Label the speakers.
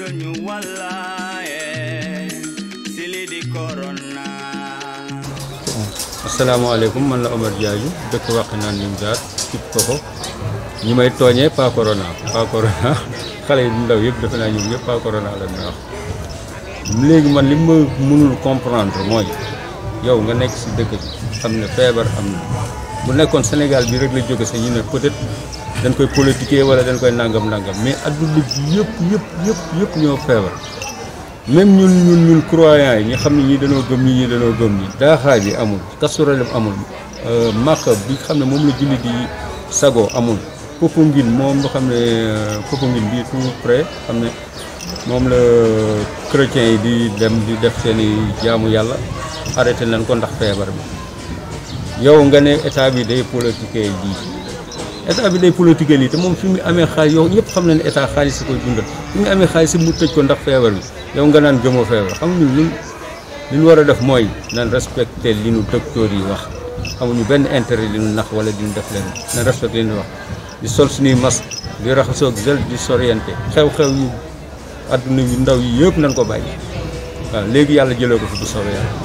Speaker 1: suñu wàllaaye si li di corona
Speaker 2: asalaamaaleykum man la Omar Diadio dëkk Wakhinane Nimzatt cib koko ñi may tooñee pas corona pas corona xale yi ndaw yëpp defe naa ñoom yëpp pas corona la ñu wax léegi man li ma mënul comprendre mooy yow nga nekk si dëkk bi xam ne feebar am na bu nekkoon Sénégal bi rek la jóge sa ñu ne peut-être dañ koy politiquer wala dañ koy nangam nangam mais adduna bi yëpp yëpp yëpp yëpp ñoo feebar même ñun ñun ñun croyants yi ñi xam ne ñii dañoo gëm ñi ñii dañoo gëm ñi daaxaay bi amul kasuralem amul màkk bi xam ne moom la julli di sago amul Popenguine moom nga xam ne Popenguine bii tout près xam ne moom la chrétiens yi di dem di def seen i jaamu yàlla arrêté nañ ko ndax feebar bi yow nga ne état bi day politiquer lii état bi day politiquer lii te moom fi mu amee xaalis yow ñëpp xam na ne état xaalis si koy dundal fi mu amee xaalis si mu tëj ko ndax feebar bi yow nga naan gëmoo feebar xam nga ñun li ñu war a def mooy nan respecté li nu docteur yi wax amuñu benn intérêt li nu nax wala di ñu def leen nan respecté li ñu wax di sol suñuy masque di raxasoo ak gel di sorienté xew-xew yu adduna yu ndaw yi yëpp nañ ko bàyyi waaw léegi yàlla jëlee ko fi bu soobee yàlla